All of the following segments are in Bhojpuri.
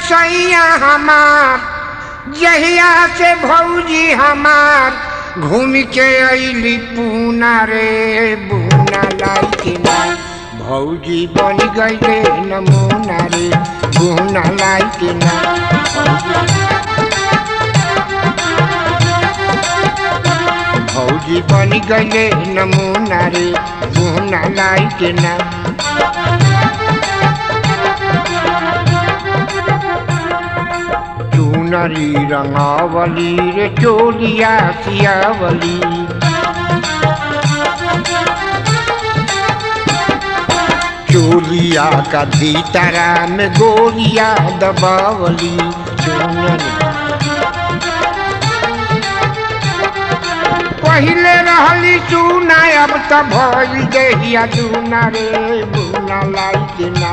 सैया हमार जहिया से भौजी हमार घूम के अली पूना रे बूना लाई के ना भौजी बन गईले नमूना रे बूना लाई के ना भौजी बन गईले नमूना रे बूना लाई के ना चूनरी रंगावली रे चोलिया सियावली चोलिया का भीतरा में गोलिया दबावली चूनरी पहिले रहली चूना अब त भइल देहिया चूना रे बुना लाई के ना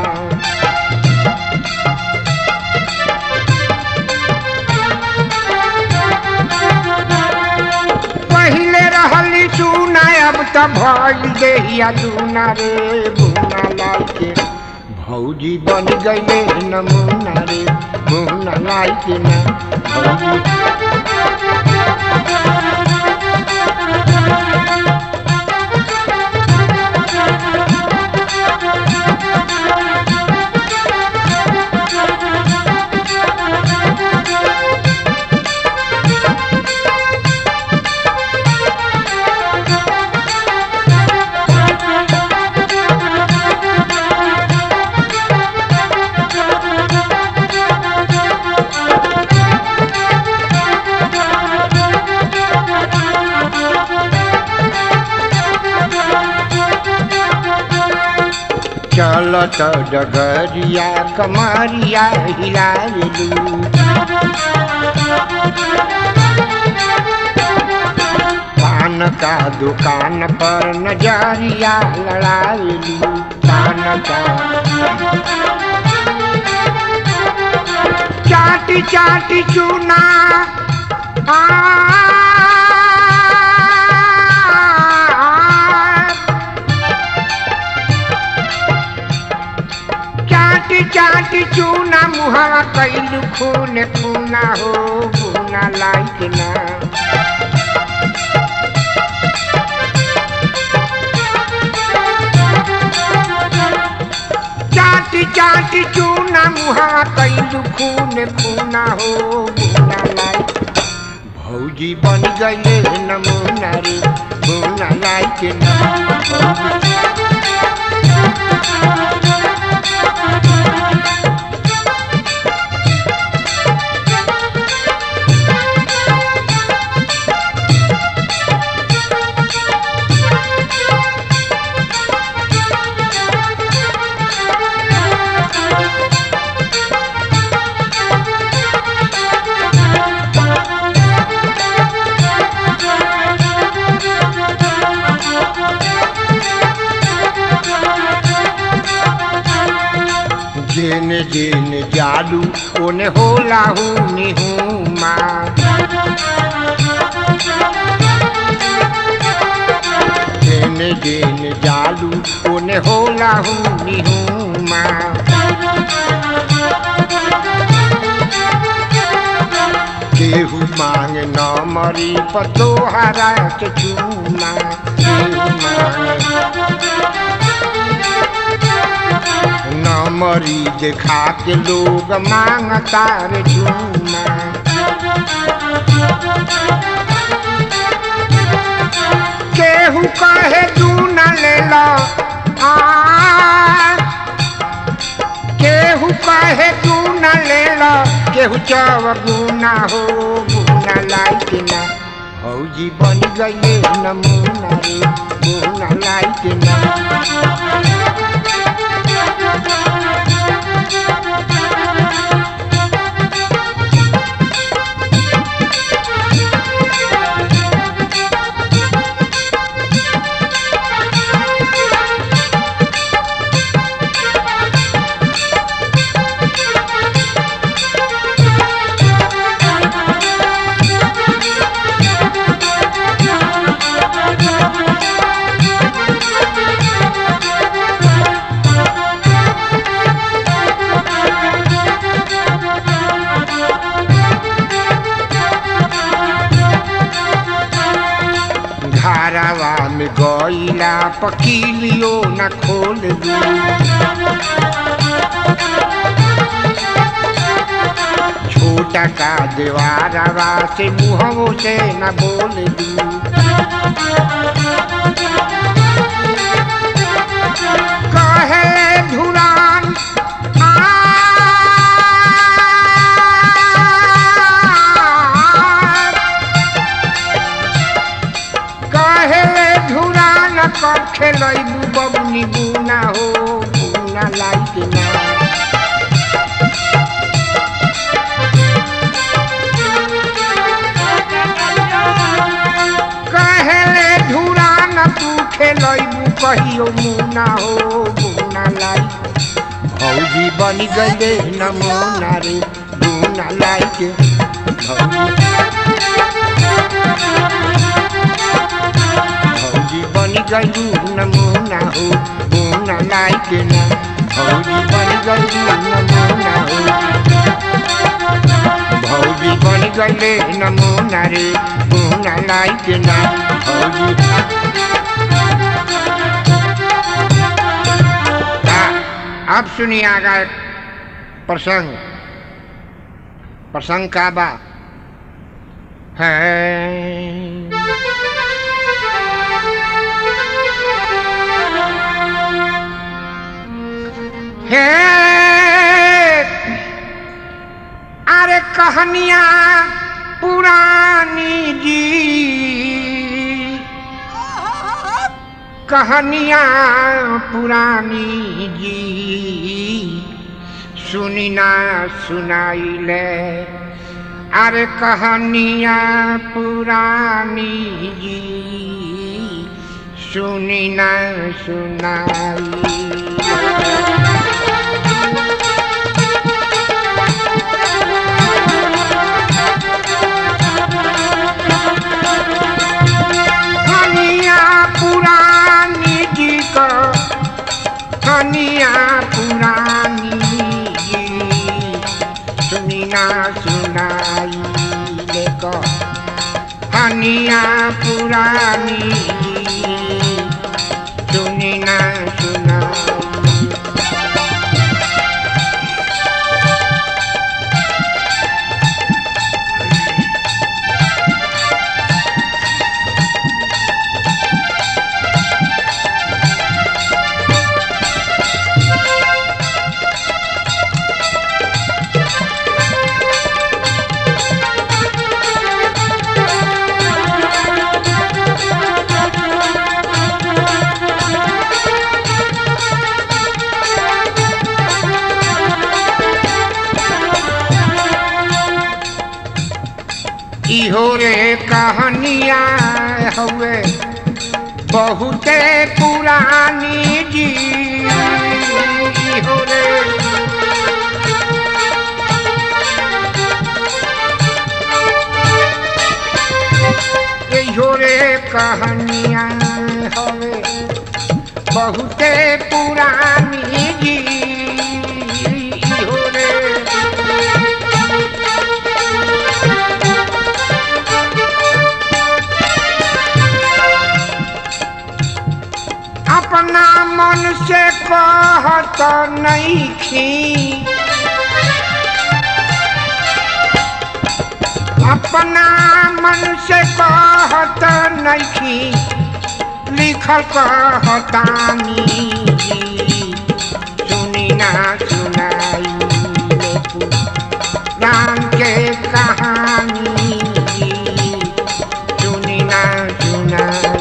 पहिले रहली चूना अब त भइल देहिया चूना रे बुना लाई के भौजी बन गईले नमूना रे बुना लाई के ना भौजी चलत डगरिया कमरिया हिलालू पान का दुकान पर नजरिया लड़ालू पान का चाटी चाटी चूना आ चाटी चाटी चूना मुहावा कैलू खून खूना हो बूना लाइक ना चाटी चाटी चूना मुहावा कैलू खून खूना हो बूना लाइक भौजी बन गईले नमूना रे बूना लाइक ना भौजी जेन जेन जालू ओने होला हूँ निहूँ माँ जेन जेन जालू ओने होला हूँ निहूँ माँ केहू मांग न मरी पतोहरा के चूमा केहू मांग न मरी देखा के लोग मांगता रे झूमा केहू कहे तू न ले लो आ केहू कहे तू न ले लो केहू चव गुना हो गुना लाइक ना भौजी बन गई नमूना रे गुना लाइक ना घरावा में गईला पकीलियो न खोल दू छोटा का देवारवा से मुहवो से न बोल दू कहे धुरान आ कहे धुरान कर खेलैबू बबुनी बुना हो बुना लाइक ना कहे धुरान तू खेलैबू कहियो मुना हो बुना लाइक भौजी बन गए नमूना रे बुना लाइक भौजी भौजी बन गई नमूना हो बुना लाइक ना भौजी बन गई नमूना हो भौजी बन गए नमूना रे बुना लाइक ना भौजी हाँ, अब सुनिए आगा एक प्रसंग प्रसंग का बा है हे अरे कहानियां पुरानी जी कहानियां पुरानी जी सुनी ना सुनाई ले अरे कहानियां पुरानी जी सुनी ना सुनाई कहानिया पुरानी जी का कहानिया पुरानी जी सुनी ना सुनाई देखो कहानिया पुरानी जी सुनी ना सुनाई इहो रे कहानिया हवे बहुते पुरानी जी इहो रे इहो रे कहानिया हवे बहुते पुरानी जी इहो रे अपना मन से कहत नहीं खी अपना मन से कहत नहीं खी लिखल कहतानी सुनी ना सुनाई राम के कहानी सुनी ना सुनाई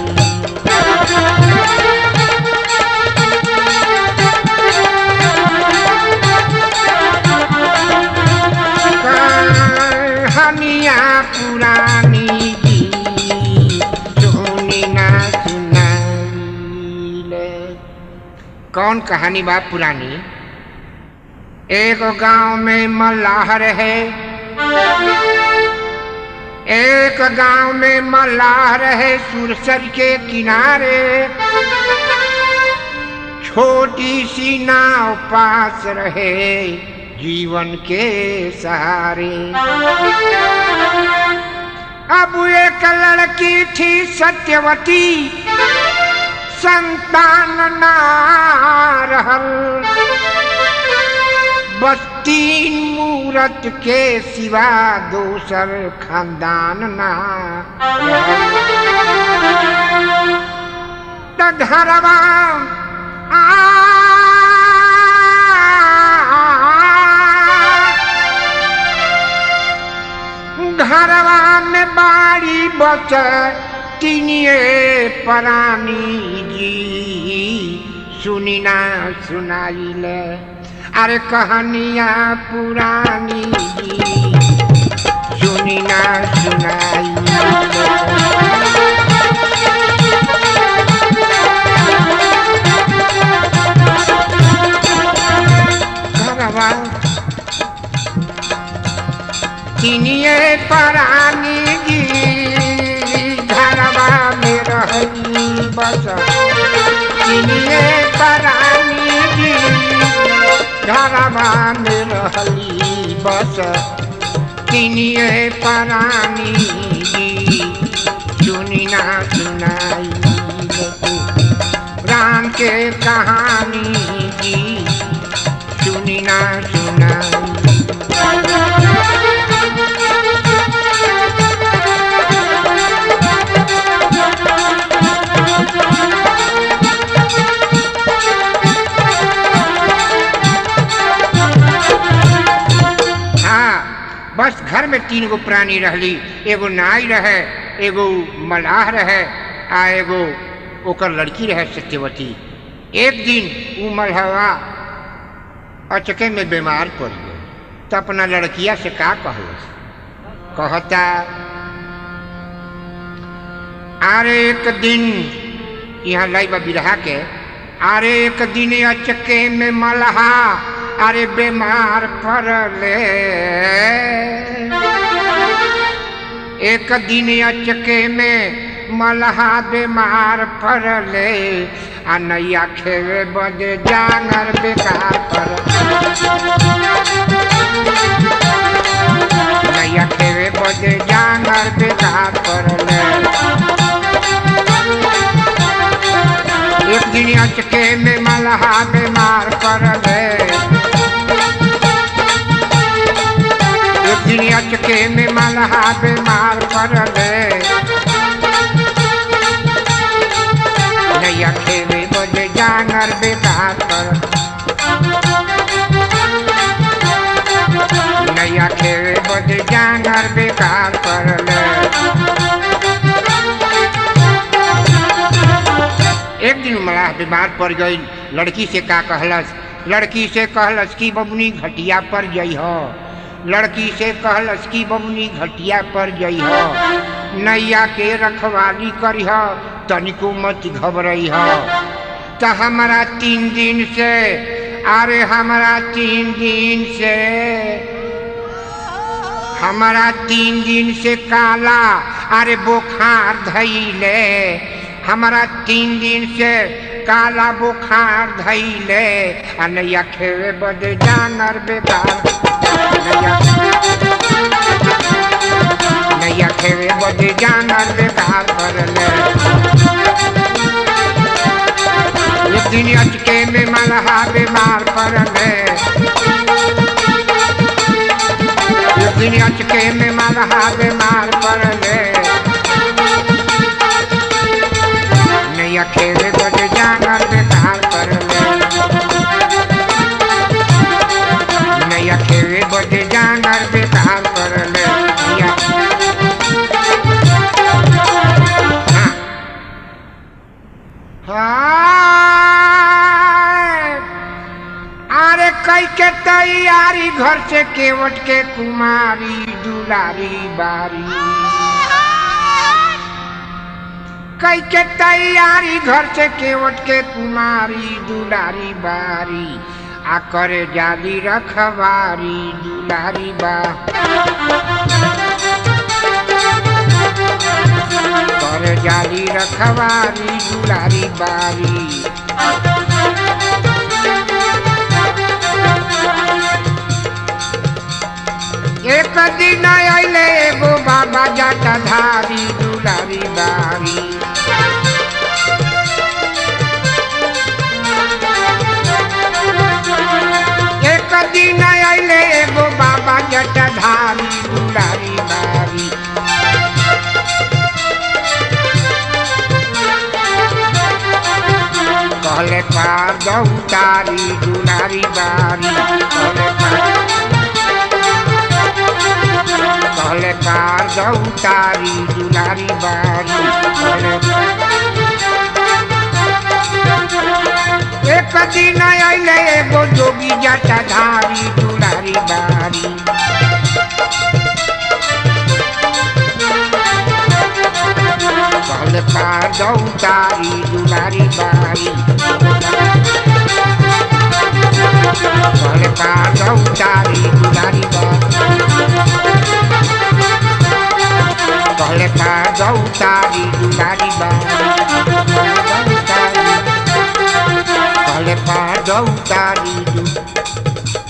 कहानिया पुरानी जी सुनी ना सुनाइले कौन कहानी बा पुरानी एक गांव में मल्लाह रहे एक गांव में मल्लाह रहे सुरसर के किनारे छोटी सी नाव पास रहे जीवन के सहारे अब एक लड़की थी सत्यवती संतान ना रहल बस तीन मूरत के सिवा दोसर खानदान ना त घरवा आ घरवा में बाड़ी बच तीनिए परानी जी सुनी ना सुनाई ले अरे कहानिया पुरानी जी सुनी ना सुनाई घरवा चिनिए परानी जी घरवा में रही बस चिनिए परानी जी घरवा में रहली बस चिनिए परानी जी सुनी ना सुनाई राम के कहानी जी सुनी ना सुनाई हाँ बस घर में तीन गो प्राणी रहली एगो नाई रहे एगो मलाह रहे आ एगो ओकर लड़की रहे सत्यवती एक दिन उ मलहवा अचके में बीमार पड़ गई तो अपना लड़किया से का कहलस कहता अरे एक दिन यहाँ लाइबा बिरहा के अरे एक दिन अचके में मलहा अरे बीमार पड़ले एक दिन अचके में मलहा बीमार पड़ले आ नैया खेवे बदे जांगर बेकार पर नैया खेवे बदे जांगर बेकार पड़ले एक दिन अचके में मलहा बीमार पड़ले एक दिन अचके में मलहा बीमार पड़ले नैया खेवे बजे जांगर बेकार पर नैया खेवे बजे जांगर बेकार पड़ले एक दिन मलाह बीमार पड़ गई लड़की से का कहलस लड़की से कहलस कि बबुनी घटिया पर जई हो लड़की से कहलस कि बबुनी घटिया पर जई हो नैया के रखवाली करी हो तनिको मत घबरई हो तो हमारा तीन दिन से अरे हमारा तीन दिन से हमारा तीन दिन से काला अरे बुखार धैले हमारा तीन दिन से काला बुखार धैले आ नैया खेवे बदे जानर बेकार नैया नैया खेवे बदे जानर बेकार करले एक दिन अटके में मलहा बीमार पड़ले एक दिन अटके में मलहा बीमार पड़ले नैया खेवे बदे जानर बेकार करले नैया खेवे बदे जानर बेकार करले नैया हाँ। अरे कई के तैयारी घर से केवट के कुमारी दुलारी बारी कई के तैयारी घर से केवट के कुमारी दुलारी बारी आ करे जाली रखवारी दुलारी बा करे जाली रखवारी दुलारी बारी एक दिन अइले एगो बाबा जाटा धारी दुलारी बारी एक दिन अइले एगो बाबा जाटा धारी दुलारी बारी कहले पार दौतारी दुलारी बारी कहले पार कहले पार दौतारी दुलारी बारी कहले एक दिन अइले एगो जोगी जटा धारी दुलारी बारी कहले पार दौतारी दुलारी बारी कहले पार दौतारी दुलारी बारी कहले पार दौतारी दुलारी बारी कहले पार दौतारी दु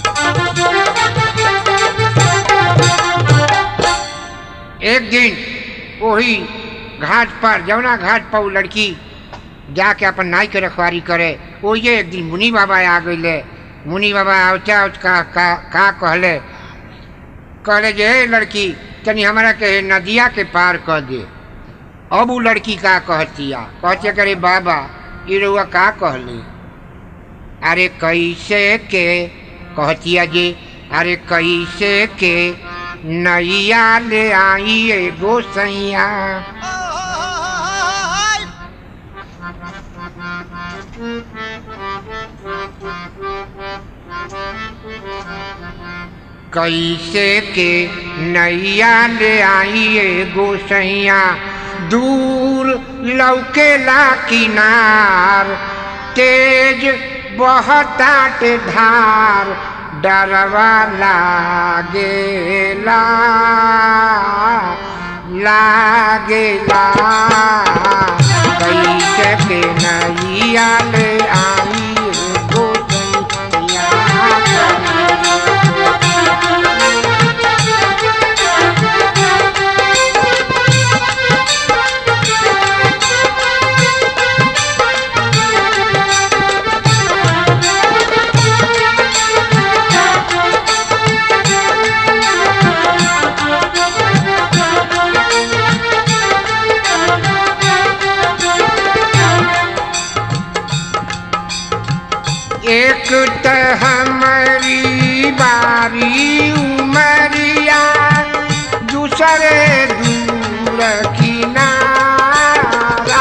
एक दिन वही घाट पर जमुना घाट पर वो लड़की जाके अपन नाई के रखवारी करे ओये एक दिन मुनि बाबा आ गईले मुनि बाबा औचा औच का का, का कहले कहले जे हे लड़की तनी हमारा के नदिया के पार कर दे अब वो लड़की का कहतिया कहते करे बाबा ये रउआ का कहले अरे कैसे के कहतिया जे अरे कैसे के नैया ले आई एगो सैया कैसे के नैया ले आई एगो सैया दूर लौकेला किनार तेज बहताटे धार डरवा लागेला लागेला कैसे के नैया ले आई एगो सैया एक त हमारी बारी उमरिया दूसरे दूर किनारा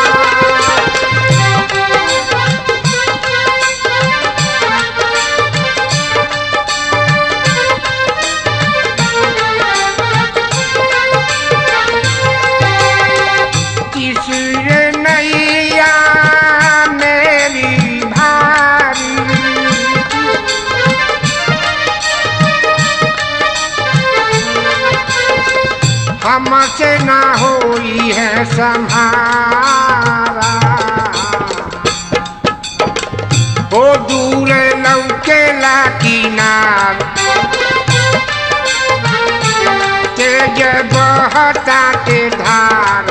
तीसरे नैया मेरी भारी हमसे ना होई है संहारा ओ दूर लौकेला किनार तेज बहता के धार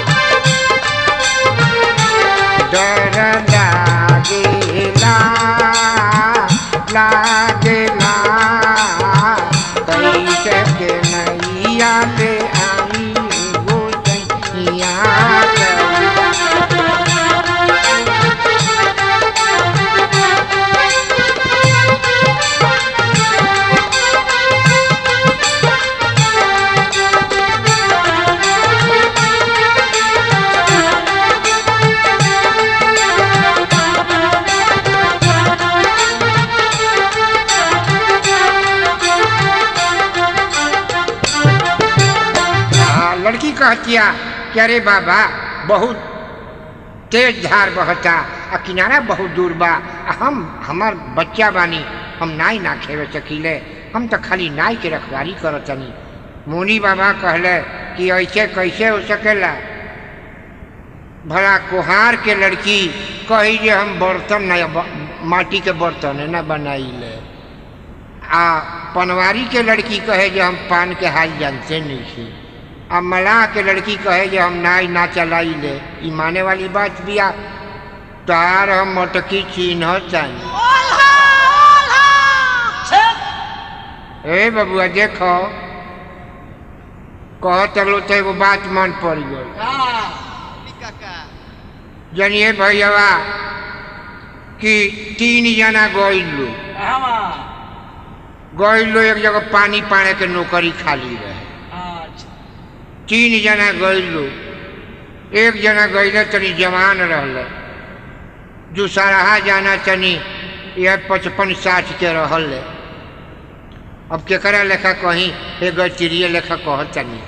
डर लागेला लागेला कैसे के नैया ले आई गो सैया आ, लड़की कहतिया कि अरे बाबा बहुत तेज धार बहता आ किनारा बहुत दूर बा आ हम हमार बच्चा बानी हम नाई ना खेवे सकीले हम तो खाली नाई के रखवारी करतनी मुनि बाबा कहले कि ऐसे कैसे हो सकेला भला कुहार के लड़की कही जे हम बर्तन न ब- माटी के बर्तन न बनाइले आ पनवारी के लड़की कहे जो हम पान के हाल जानते नहीं छी आ मलाह के लड़की कहे जो हम नाई ना चलाई ले ई माने वाली बात बिया तार हम मटकी चिन्ह चाहिए ओल्हा ओल्हा ए बबुआ देखो कह तलो तो एगो बात मन पड़ गई काका जनिए भैया कि तीन जना गइल लो हवा गइल लो एक जगह पानी पाने के नौकरी खाली रहे अच्छा तीन जना गइल लो एक जना गइल तनी जवान रहल दूसरा जाना तनी यह पचपन साठ के रहल अब केकरा लेखा कहीं एगो चिड़िए लेखा कह तनी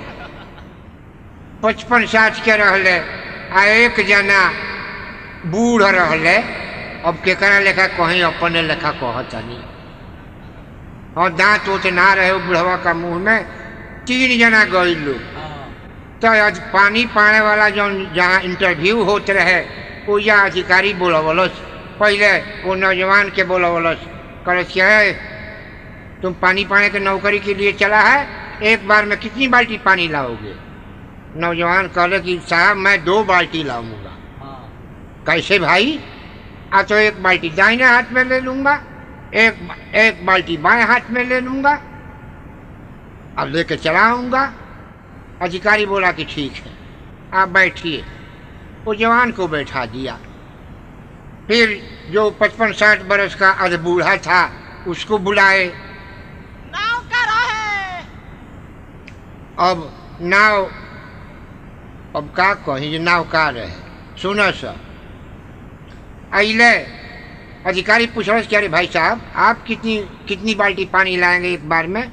पचपन साठ के रहले आ एक जना बूढ़ रहले अब केकरा लेखा कहीं अपने लेखा कह तनी और दांत उत ना रहे उ बुढ़वा का मुंह में तीन जना गइल लोग हाँ तो आज पानी पाने वाला जो जहाँ इंटरव्यू होत रहे वो या अधिकारी बोलवलस पहले वो नौजवान के बोलवलस कहलस कि "है, तुम पानी पाने के नौकरी के लिए चला है एक बार में कितनी बाल्टी पानी लाओगे नौजवान कहले कि साहब मैं दो बाल्टी लाऊंगा हाँ कैसे भाई आ तो एक बाल्टी दाहिने हाथ में ले लूंगा एक एक बाल्टी बाएं हाथ में ले लूंगा अब लेके चला आऊंगा अधिकारी बोला कि ठीक है आप बैठिए वो जवान को बैठा दिया फिर जो पचपन साठ बरस का अध बूढ़ा था उसको बुलाए नाव का रहे अब नाव अब का कहीं जे नाव का रहे सुनो सर अले अधिकारी पूछ रहे कि अरे भाई साहब आप कितनी कितनी बाल्टी पानी लाएंगे एक बार में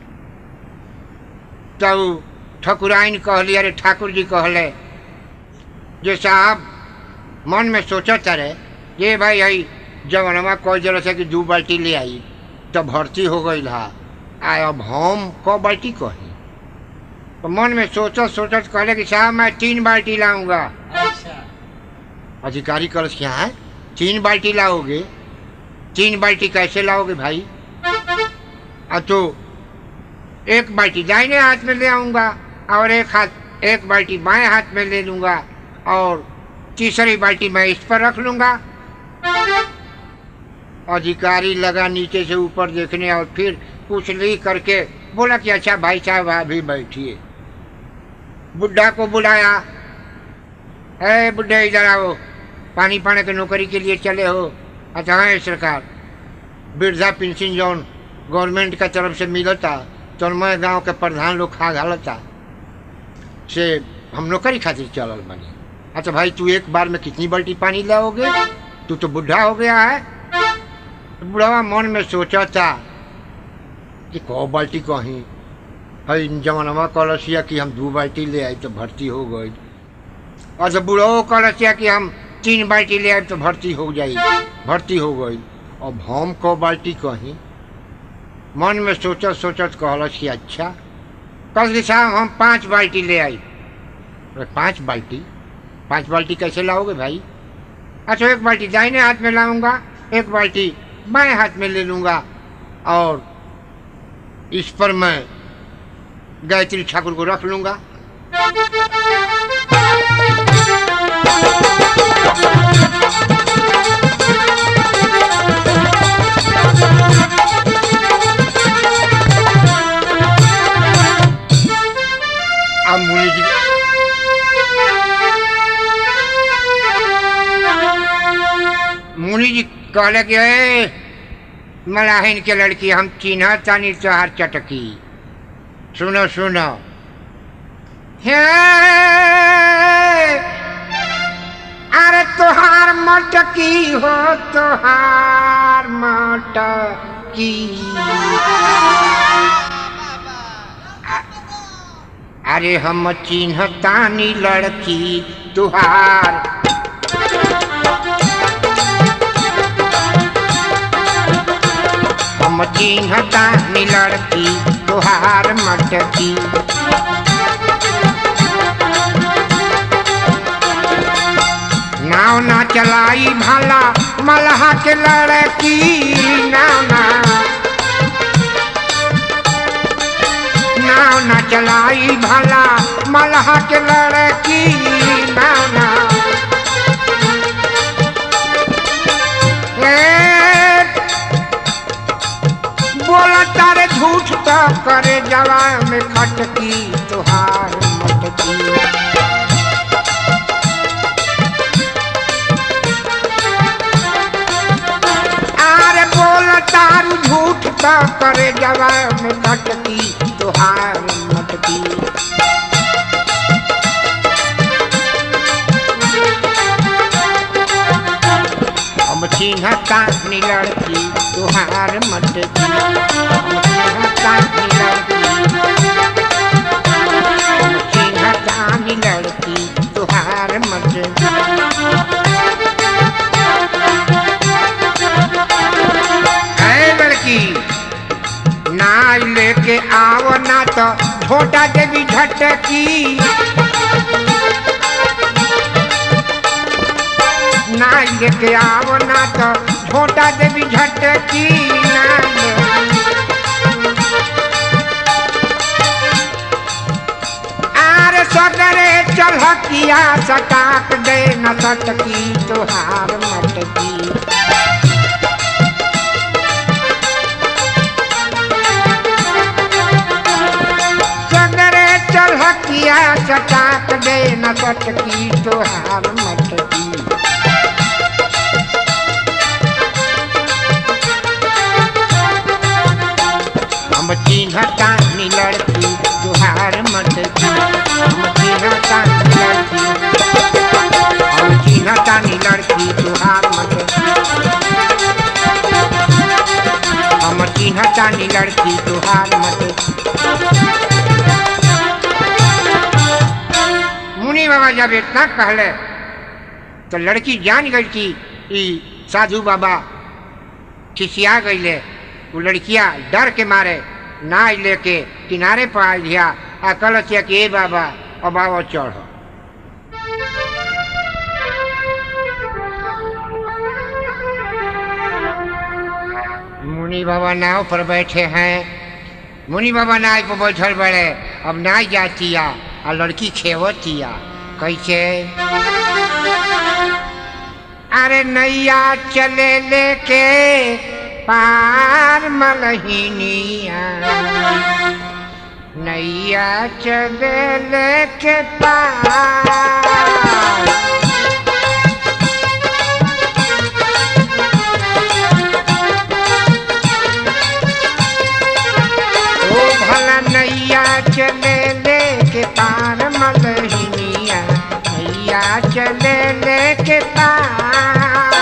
तो ठकुराइन कहली अरे ठाकुर जी कहले जे साहब मन में सोचत रहे ये भाई आई जवनमा कह जल से कि दू बाल्टी ले आई तो भर्ती हो गई हा आ अब हम क बाल्टी कही तो मन में सोचत सोचत कहले कि साहब मैं तीन बाल्टी लाऊंगा अच्छा अधिकारी कल क्या है तीन बाल्टी लाओगे तीन बाल्टी कैसे लाओगे भाई आ तो एक बाल्टी दाहिने हाथ में ले आऊंगा और एक हाथ एक बाल्टी बाएं हाथ में ले लूंगा और तीसरी बाल्टी मैं इस पर रख लूंगा अधिकारी लगा नीचे से ऊपर देखने और फिर कुछ ली करके बोला कि अच्छा भाई साहब अभी बैठिए बुढ़ा को बुलाया है बुढ़े इधर आओ पानी पाने के नौकरी के लिए चले हो अच्छा है सरकार वृद्धा पेंशन जौन गवर्नमेंट का तरफ से मिलता तो मैं गांव के प्रधान लोग खा घालता से हम नौकरी खातिर चलल बनी अच्छा भाई तू एक बार में कितनी बाल्टी पानी लाओगे तू तो बुढ़ा हो गया है तो बुढ़वा मन में सोचा था कि कौ बाल्टी कहीं है जमानवा कलसिया कि हम दो बाल्टी ले आई तो भर्ती हो गई और जब बुढ़ो कलसिया कि हम तीन बाल्टी ले आए तो भर्ती हो जाई भर्ती हो गई अब हम को बाल्टी कहीं मन में सोचत सोचत कहलस कि अच्छा कल कि साहब हम पांच बाल्टी ले आई अरे पांच बाल्टी पांच बाल्टी कैसे लाओगे भाई अच्छा एक बाल्टी दाहिने हाथ में लाऊंगा एक बाल्टी बाएं हाथ में ले लूंगा और इस पर मैं गायत्री ठाकुर को रख लूंगा अब मुनि जी मुनि जी कहले कि ए मलाहिन के लड़की हम चिन्ह तानी तोहार चटकी सुनो सुनो हे अरे तोहार मटकी हो तोहार मटकी अरे हम चिन्ह तानी लड़की तुहार हम चिन्ह तानी लड़की तुहार मटकी नाव ना चलाई भाला मलहा के लड़की नाव ना नाव न चलाई भला मलहा के लड़की नाव ना ए, बोला तारे झूठ तो करे जवा में खटकी तुहार मटकी आरे बोल तारू झूठ तो करे जवा में खटकी तुहार मटकी हम चिन्हता नी लड़की तुहार मटकी हम चिन्हता नी लड़की हम चिन्हता नी लड़की तुहार मटकी है लड़की ना लेके आओ ना तो छोटा देवी झटकी ना लेके आओ ना तो छोटा देवी झटकी ना आर सगरे चलकिया सटाक दे न सटकी तुहार मटकी सगरे चलकिया सटाक दे न सटकी तुहार मटकी हम चिन्हता नी लड़की तुहार मटकी हम चिन्हता नी लड़की हम चिन्हता नी लड़की तुहार मटकी हम चिन्हता नी लड़की तुहार मटकी मुनि बाबा जब इतना कहले तो लड़की जान गई कि ई साधु बाबा खिसिया गईले वो लड़किया डर के मारे ना लेके किनारे पर आ गया आ कल कि ए बाबा अब आओ चढ़ो मुनि बाबा नाव पर बैठे हैं मुनि बाबा नाव पर बैठल बड़े अब ना जातिया आ लड़की खेवतिया कैसे अरे नैया चले लेके पार मलहिनिया नैया चले लेके पार ओ भला नैया चले लेके पार मलहिनिया नैया चले लेके पार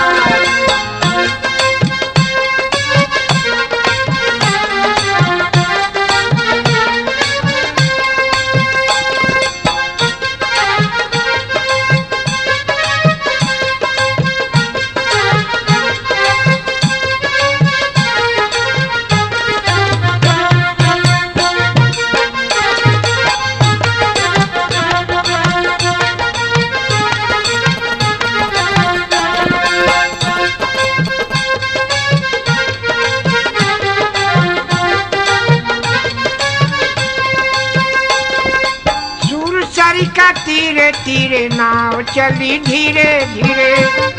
सुरसरी का तीरे तीरे नाव चली धीरे धीरे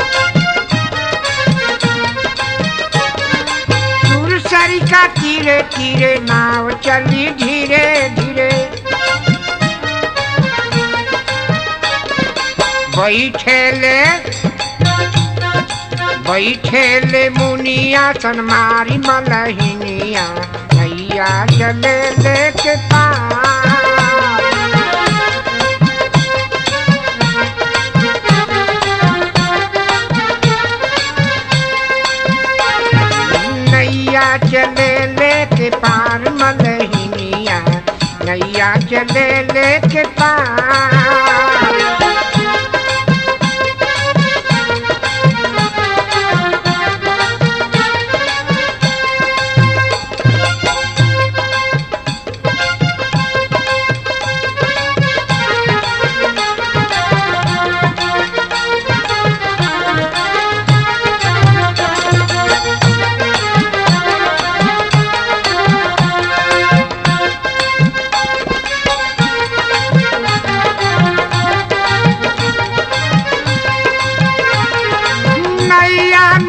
सुरसरी का तीरे तीरे नाव चली धीरे धीरे बैठेले बैठेले मुनिया सनमारी मलहिनिया नैया चले लेके पार नैया चले लेके पार मलहिनिया नैया चले लेके पार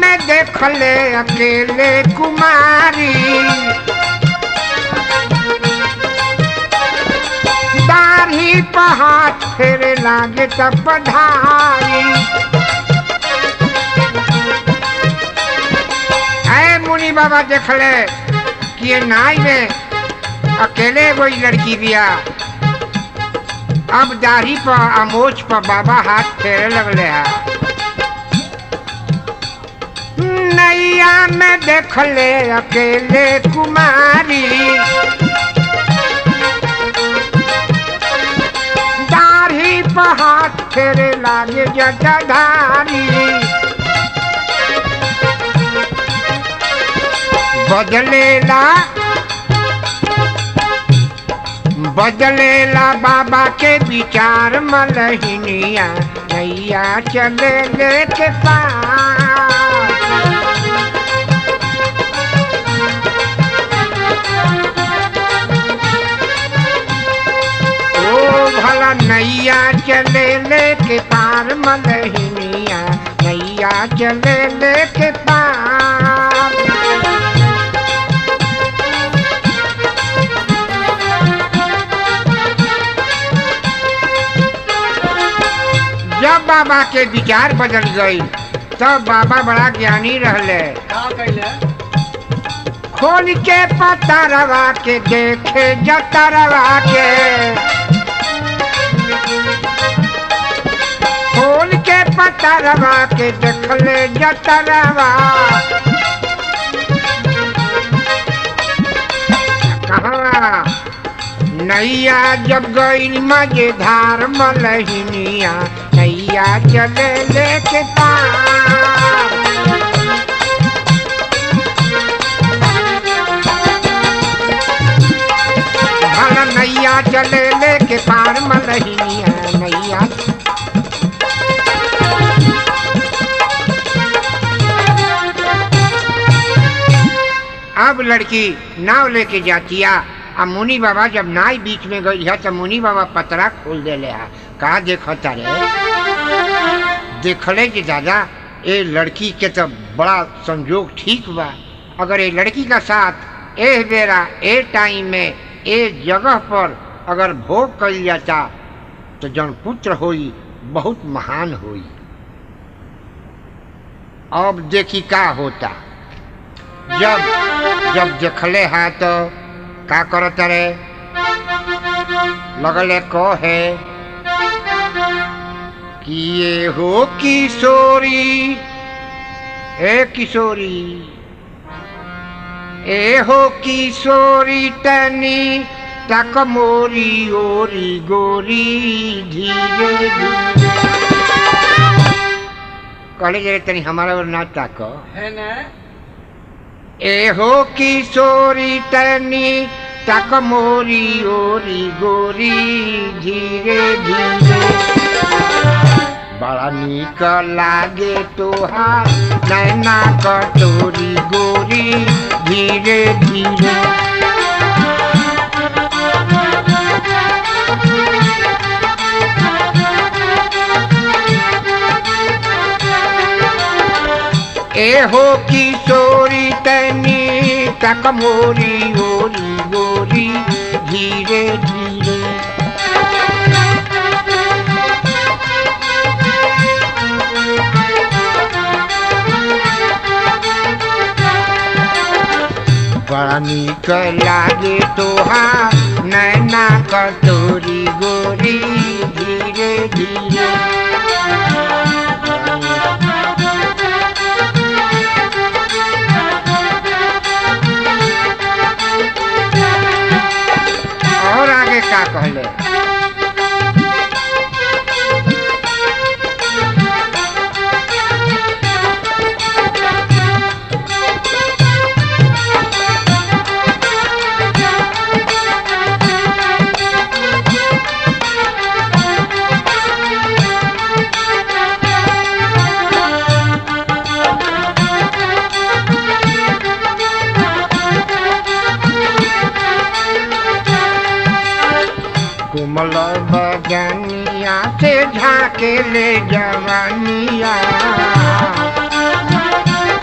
में देखले अकेले कुमारी दाढ़ी पहाड़ फेरे लागे तब पढ़ाई ऐ मुनि बाबा देखले कि ये नाई में अकेले कोई लड़की बिया अब दाढ़ी पर अमोच पर बाबा हाथ फेरे लगले है नैया में देखले अकेले कुमारी दाढ़ी पर हाथ फेरे लागे जटाधारी बदलेला बदलेला बाबा के विचार मलहिनिया नैया चले लेके पार ओ भला नैया चले लेके पार मलहिनिया नैया चले लेके पार जब बाबा के विचार बदल गई तब बाबा बड़ा ज्ञानी रहले का कैले खोल के पता रवा के देखे जता रवा के खोल के पता रवा के देखले जता रवा कहाँ नैया जब गई मजेदार मलहिनिया नैया चले लेके पार भला नैया चले लेके पार मलहिनिया नैया अब लड़की नाव लेके जातिया अब मुनि बाबा जब नाई बीच में गई है तो मुनि बाबा पतरा खोल दे है कहा देखता रे देखले कि दादा ये लड़की के तो बड़ा संजोग ठीक बा अगर ये लड़की का साथ ए बेरा ए टाइम में ए जगह पर अगर भोग कल जाता तो जन पुत्र होई बहुत महान होई अब देखी का होता जब जब देखले है तो का करत रे लगले कहे कि ये हो किशोरी ए किशोरी ए हो किशोरी तनी तक मोरी ओरी गोरी धीरे धीरे कहले जे तनी हमारा ओर ना ताक है ना ए हो किशोरी तनी तक मोरी ओरी गोरी धीरे धीरे बड़ा निक लागे तोहार नैना कटोरी गोरी धीरे धीरे ए हो किशोरी तनी तक मोरी ओरी गोरी धीरे धीरे बड़ा निक लागे तोहार नैना कटोरी गोरी धीरे धीरे और आगे का कहले कोमल बगनिया से झाके ले जवानिया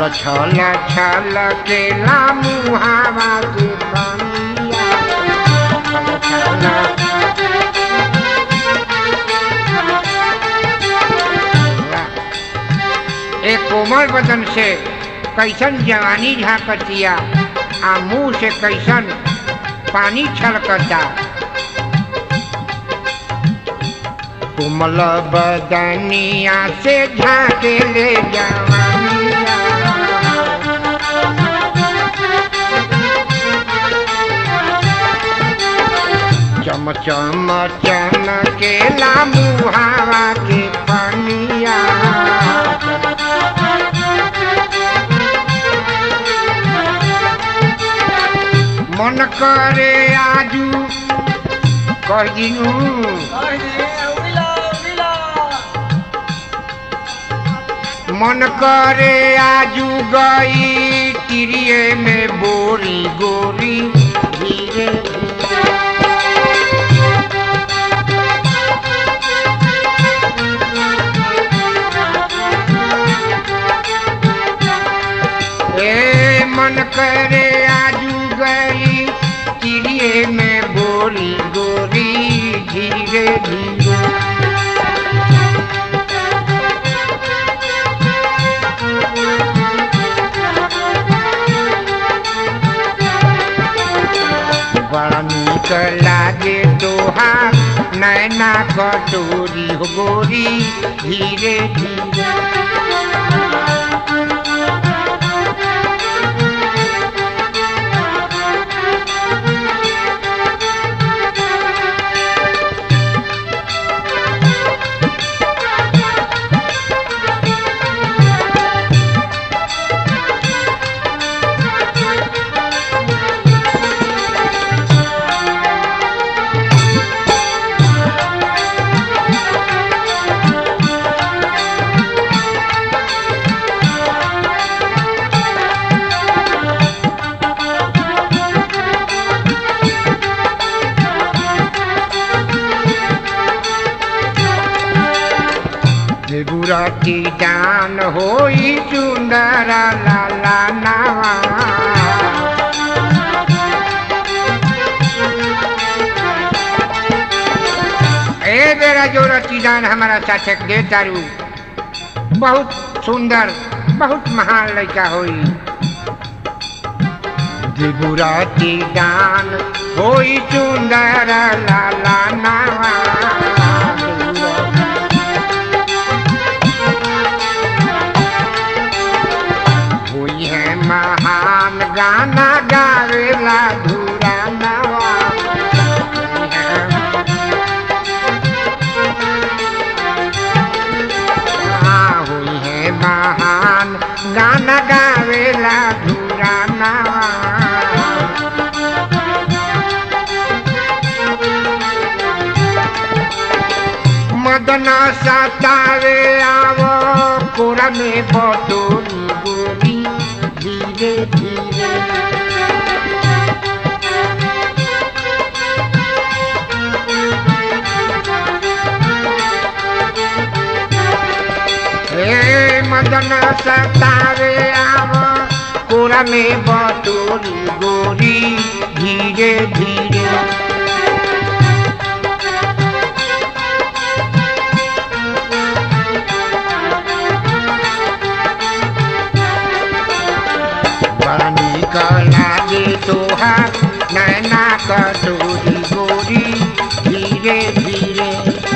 छल छल छल के मुहावा के पानिया छल छल एक कोमल बदन से कैसन जवानी झांकतिया आ मुंह से कैसन पानी छलकता कोमल बदनिया से झांके ले जवानिया चम चम चमके ला मुहावा के पनिया मन करे आजू कह दिनू मन करे आजू गई तिरिये में बोरी गोरी धीरे ए मन करे आजू गई तिरिये में बोरी गोरी धीरे धीरे बड़ा नीक लागे दोहा नैना कटोरी हो गोरी धीरे धीरे बुराती दान होई सुंदर लाला नावा ए बेरा जो रतीदान हमारा साथे दे तारू बहुत सुंदर बहुत महान लड़का होई दिगुराती दान होई सुंदर लाला नावा हुई है महान गाना गावेला धूरा नवा हुई है हाँ, हुई है महान गाना गावेला धूरा नवा मदन सतावे आवो कोरा में बटोरी गोरी धीरे धीरे हे मदन सतावे आवो कोरा में बटोरी गोरी धीरे धीरे बड़ा नीक लागे तोहार नैना कटोरी गोरी धीरे धीरे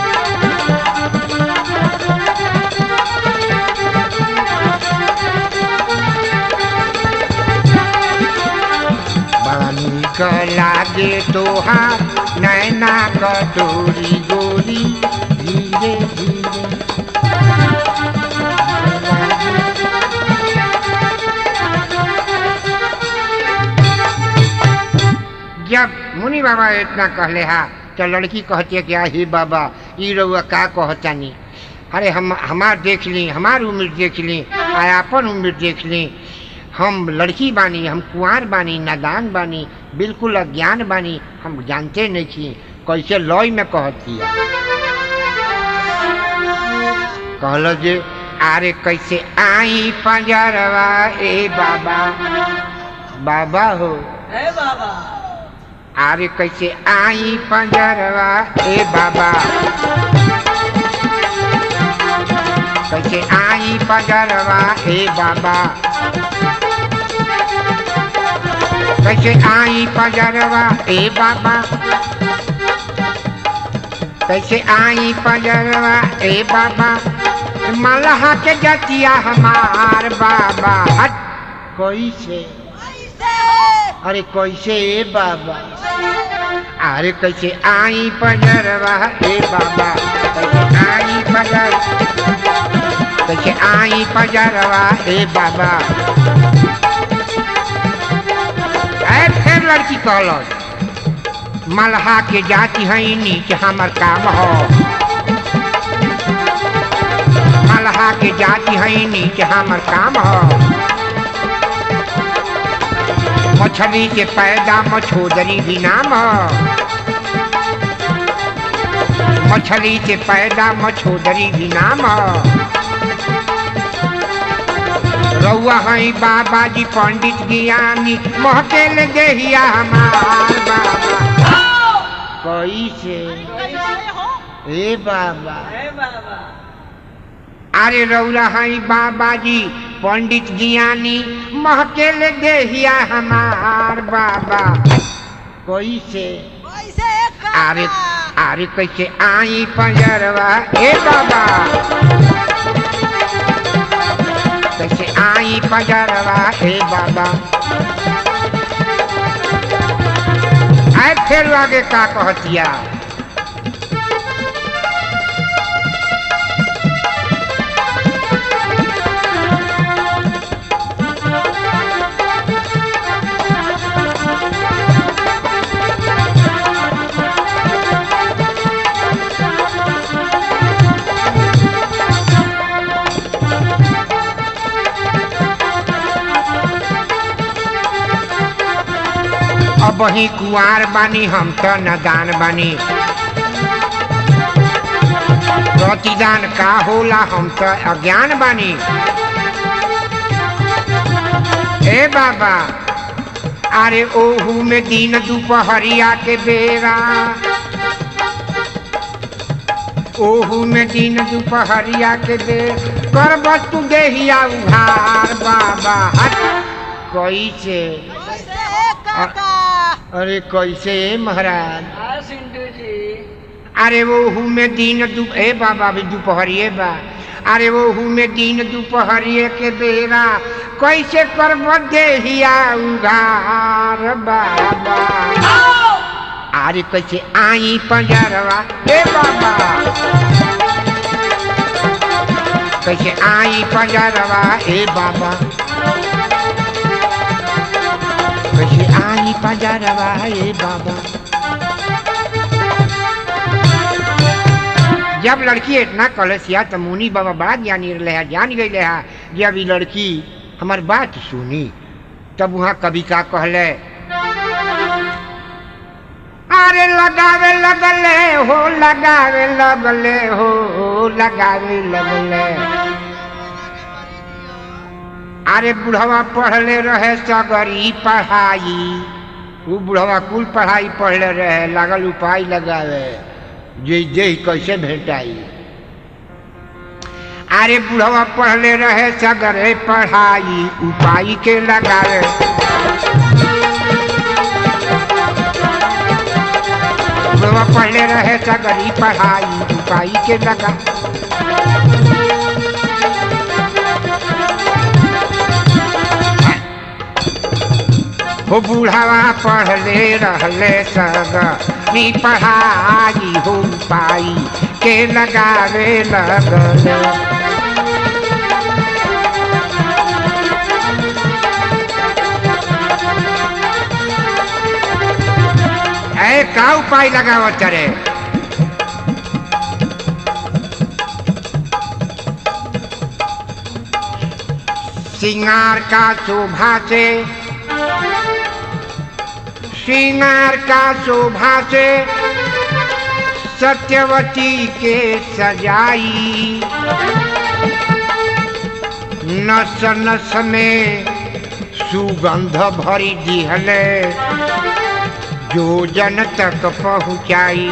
बड़ा नीक लागे तोहार नैना कटोरी गोरी धीरे धीरे जब मुनि बाबा इतना कहले हा तो लड़की कहती है कि आही बाबा ई रउआ का कहतानी अरे हम हमार देख ली हमार उम्र देख ली आ अपन उम्र देख ली हम लड़की बानी हम कुंवार बानी नादान बानी बिल्कुल अज्ञान बानी हम जानते नहीं छी कैसे लॉय में कहती है कहल जे अरे कैसे आई पंजरवा ए बाबा बाबा हो है बाबा अरे कैसे आई पंजरवा ए बाबा कैसे आई पंजरवा ए बाबा कैसे आई पंजरवा ए बाबा कैसे आई पंजरवा ए बाबा मलहा के जतिया हमार बाबा हट कैसे ऐसे है अरे कैसे ए बाबा अरे कैसे आई पंजरवा ए बाबा कैसे आई पंजर कैसे आई पंजरवा ए बाबा ऐ फिर लड़की कहल मलहा के जाति है नीच हमर काम हो मलहा के जाति है नीच हमर काम हो मछली से पैदा मछोदरी भी नाम हो मछली से पैदा मछोदरी भी नाम हो रउआ हई बाबा जी पंडित ज्ञानी महकेल देहिया हमार बाबा कैसे कैसे हो ए बाबा है बाबा अरे रउरा हई बाबा जी पंडित ज्ञानी महकेल देहिया हमार बाबा कैसे कैसे अरे अरे कैसे आई पंजरवा ए बाबा कैसे आई पंजरवा ए बाबा आए फिर आगे का कहतिया अब ही कुआर बानी हम तो नदान बानी प्रतिदान का होला हम तो अज्ञान बानी ए बाबा अरे ओहू में दिन दोपहरिया के बेरा ओहू में दिन दोपहरिया के बेर कर वस्तु देहिया उधार बाबा हट कैसे कैसे है काका अरे कैसे महाराज हाँ सिंधु जी अरे वो हूँ में दिन दु ए बाबा अभी दोपहरिए बा अरे वो हूँ में दिन दोपहरिए के बेरा कैसे करब देहिया उघार बाबा अरे कैसे आई पंजरवा ए बाबा कैसे आई पंजरवा ए बाबा कैसे आई पंजरवा ए बाबा जब लड़की इतना कलसिया तो मुनि बाबा बड़ा ज्ञानी रहे है जान गई है जब ये लड़की हमार बात सुनी तब वहाँ कवि का कहले अरे लगावे लगले हो लगावे लगले हो लगावे लगले अरे बुढ़वा पढ़ले रहे सगरी पढ़ाई वो बुढ़वा कुल पढ़ाई पढ़ले रहे लागल उपाय लगावे जे जे कैसे भेटाई अरे बुढ़वा पढ़ले रहे सगरे पढ़ाई उपाय के लगावे बुढ़वा पढ़ले रहे सगरी पढ़ाई उपाय के लगा हो बुढ़ावा पढ़ले रहले सगरी पढ़ाई हो पाई के लगावे लगले ऐ का उपाय लगावत रे सिंगार का शोभा से श्रृंगार का शोभा से सत्यवती के सजाई नस नस में सुगंध भरी दिहले जो जन तक पहुँचाई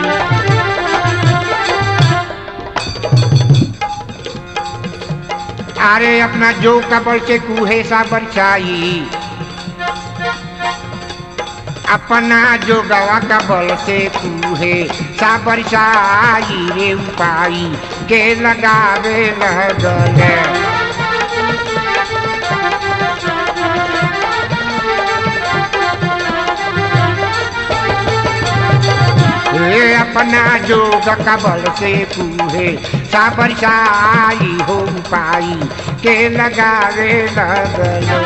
अरे अपना जो कबल से कूहे सा बरसाई अपना जो गवा कबल से कूहे सा बरसाई रे उपाई के लगावे लगले हे अपना जोग कबल से कूहे सा बरसाई हो पाई के लगावे लगले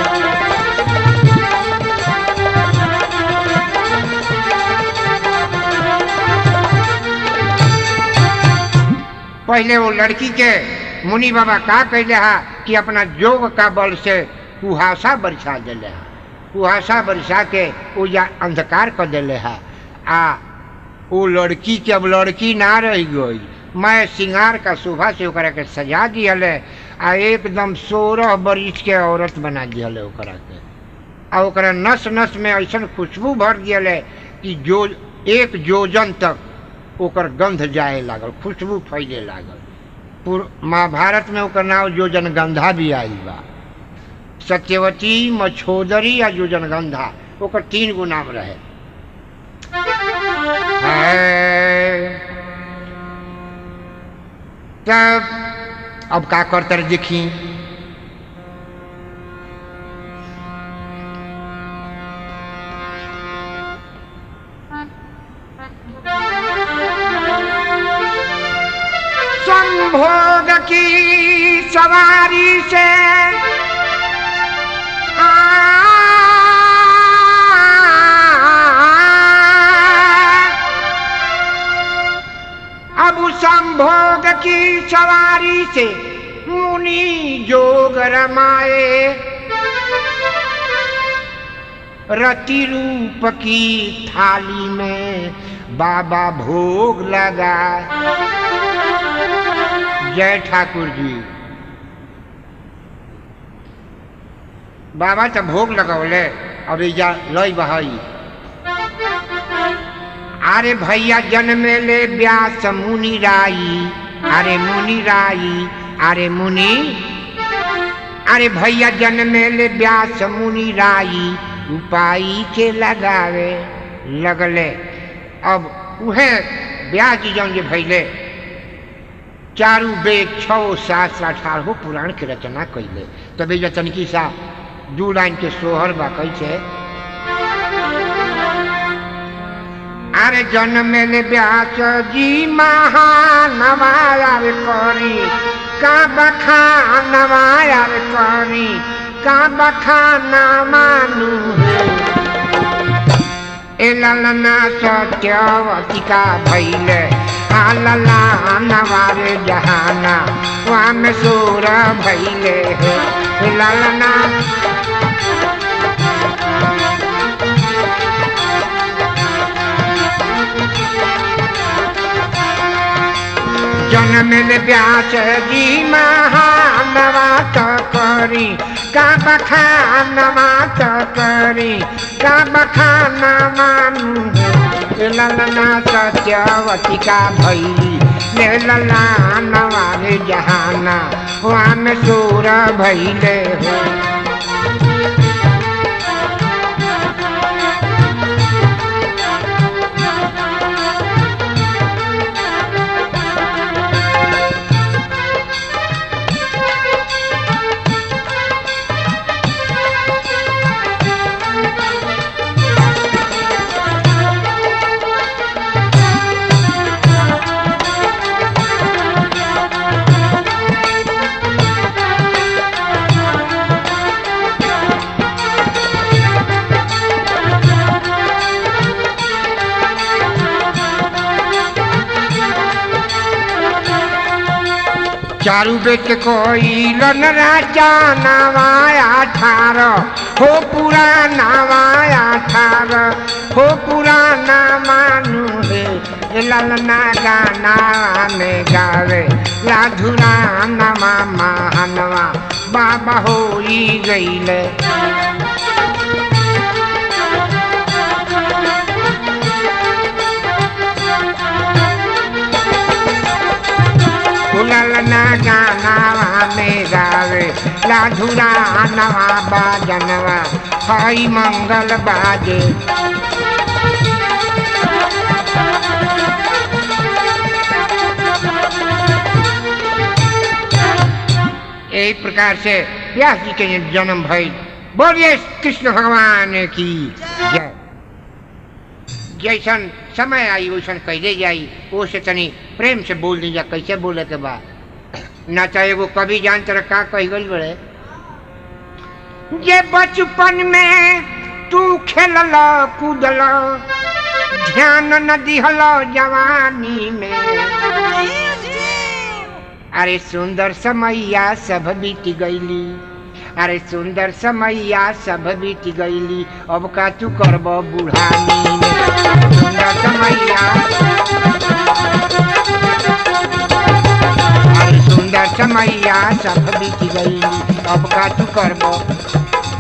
पहले वो लड़की के मुनि बाबा का कहले हा कि अपना जोग का बल से कुहासा बरसा दिले हा कुहासा बरसा के वो या अंधकार कर दिले हा आ वो लड़की के अब लड़की ना रह गई मैं सिंगार का सुबह से ओकरा के सजा दिहले आ एकदम सोलह बरिस के औरत बना दिहले ओकरा के आ ओकरा नस नस में ऐसन खुशबू भर दिहले कि जो एक जोजन तक ओकर गंध जाए लागल खुशबू फैले लागल पूर महाभारत में ओकर नाम जोजन गंधा भी आयल बा सत्यवती मछोदरी या जोजन गंधा ओकर तीन गो नाम रहे है। तब अब का करतर देखी संभोग की सवारी से आ अब संभोग की सवारी से मुनि जोग रमाए रति रूप की थाली में बाबा भोग लगा जय ठाकुर जी बाबा तो भोग लगौले अब जा लई बहाई अरे भैया जन्मे ले व्यास मुनि राई अरे मुनि राई अरे मुनि अरे भैया जन्मे ले व्यास मुनि राई उपाई के लगावे लगले अब उहे व्यास जी जौन जे भैले चारू वेद छो सात अठारह पुराण के रचना कैले तबे जो तनकी सा दू लाइन के सोहर बा कैसे अरे जन्मेले व्यास जी महानवायर करी का बखानवायर करी का बखाना मानू ए ललना सत्यवती का भैले आ लला नवारे जहाना वहाँ में सोर भैले है ए ललना जन्मिल व्यास जी महानवा तो करी का बखानवा तो करी का बखाना मानू हे ललना सत्यवती का भैली ले लला नवारे जहाना वहाँ में सूर भैले हो चारू बेट कोई लन राजा नवाया ठार हो पुराना वाया ठार हो पुराना मानू है ये ललना गाना में गावे लाधुरा नमा महानवा बा बहोई गईले फुलल ना गानावा में गावे लाधुरा नवा बाजनवा हई मंगल बाजे यही प्रकार से व्यास जी के जन्म भई बोलिए कृष्ण भगवान की जय जैसन समय आई वैसन कैले जाई वो से तनी प्रेम से बोल दीजा कैसे बोले के बा ना चाहे वो कभी जान तरह का कह गई बड़े जे बचपन में तू खेलल कूदल ध्यान न दिहल जवानी में जीव जीव अरे सुंदर समैया सब बीत गईली अरे सुंदर समैया सब बीत गईली अब का तू करब बुढ़ानी में सुंदर समैया अरे सुंदर समैया सब बीत गईली अब का तू करब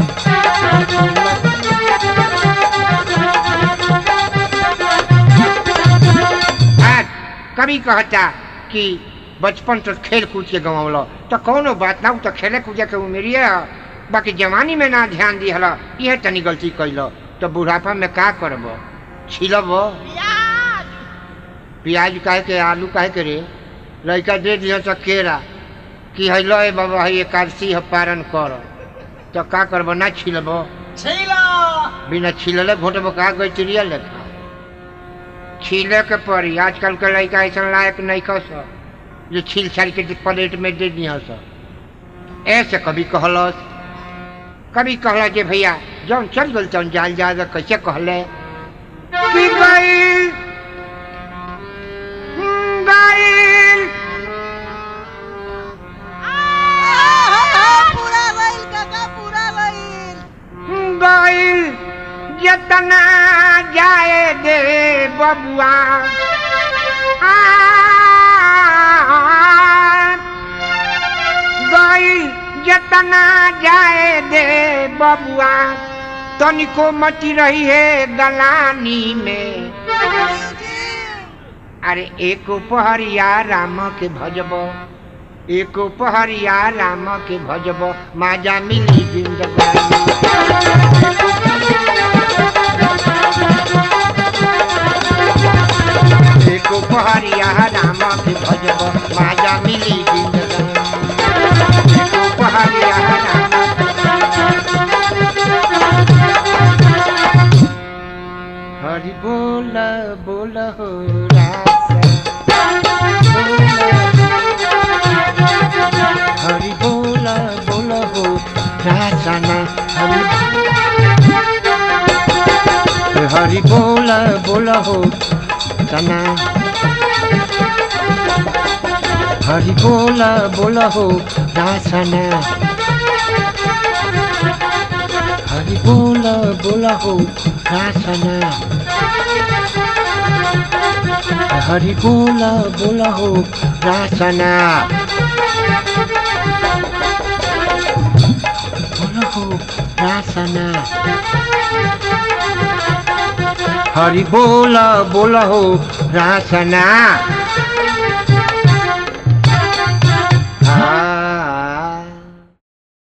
आज कभी कहता कि बचपन तो खेल कूद के गंवल तो कौनो बात ना उ तो खेले कूदे के उमेरिए ह बाकी जवानी में ना ध्यान दिहल यह तनी गलती कैल तो बुढ़ापा में का करब छिलब प्याज प्याज काहे के आलू काहे के रे लड़का दे दिह तो केरा कि है लो बाबा है एकादशी है पारण कर तो का करब ना छिलब छीला बिना छिलले घोटब का गई चिड़िया लेखा छीले के पड़ी आजकल के लड़का ऐसा लायक नहीं कस जो छील छाल के प्लेट में दे दिया सब ऐसे कभी कहलस कभी कहला जे भैया जौन चल गल तौन जाल जा कैसे कहले कि गइल गइल पूरा रैल काका पूरा रैल गइल जतना जाए दे बबुआ आ, गइल जतना जाए दे बबुआ तनिको मची रही है दलानी में अरे एक पहरिया राम के भजब एक पहरिया राम के भजब माजा मिली जिंदगानी एक पहरिया राम के भजब माजा मिली जिंदगानी एक पहरिया राम हरि बोल बोल हो रासा हरि बोल बोल हो रासना हरि हरि बोल बोल हो सना हरि बोल बोल हो रासना हरि बोल बोल हो रासना हरि बोल बोल हो रासना बोल हो रासना हरि बोल बोल हो रासना